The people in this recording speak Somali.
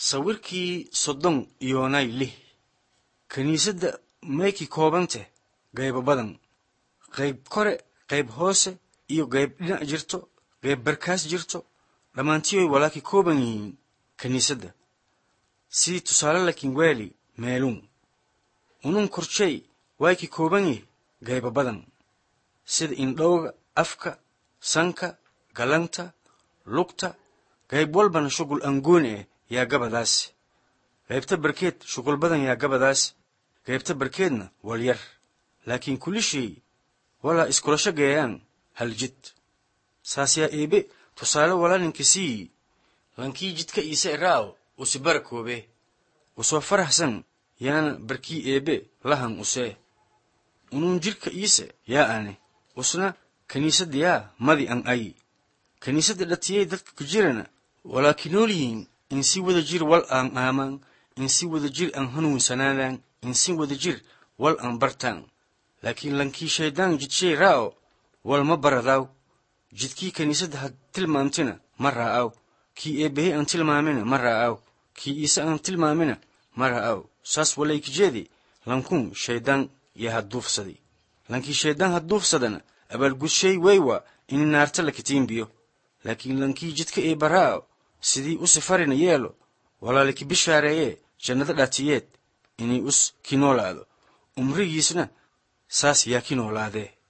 sawirkii soddon iyoonay lih kiniisadda maykii koobante qaybo badan qayb kore qayb hoose iyo qayb dhinac jirto qayb barkaas jirto dhammaantiyoy walaakii kooban yihiin kiniisadda sidii tusaale lakin weeli meelun unun korjey waykii kooban yihi qaybo badan sida indhowga afka sanka galanta lugta qayb walbana shughul angooni ah yaa gabadaas qaybta barkeed shughul badan yaa gabadaas qaybta barkeedna wal yar laakiin kulishii walaa iskulasho geeyaan hal jid saas yaa eebe tusaale walaa ninka siiyi lankii jidka iise iraaw usi bara koobe usoo faraxsan yaana barkii eebe lahan usee unuun jidhka iise yaa ane usna kiniisadda yaa madi an ay kiniisadda dhatiyey dadka ku jirana walaakiin nool yihiin in si wada jir wal aan aamaan in si wada jir aan hanuunsanaadaan in si wada jir wal aan bartaan laakiin lankii shayddaan jidshay raa'o wal ma baradaaw jidkii kiniisadda had tilmaamtina ma raa'aw kii eebbahey aan tilmaamina ma raa'aw kii iise aan tilmaamina ma raa'aw saas walaykijeedi lankun shayddaan yaa hadduufsaday lankii shayddaan hadduufsadana abaalgudshay waywa ini naarta la kitiimbiyo laakiin lankii jidka eebba raa'o sidii u sifarina yeelo walaaliki bishaareeyee jannada dhatiyeed inay us ki noolaado umrigiisna saas yaa ki noolaadee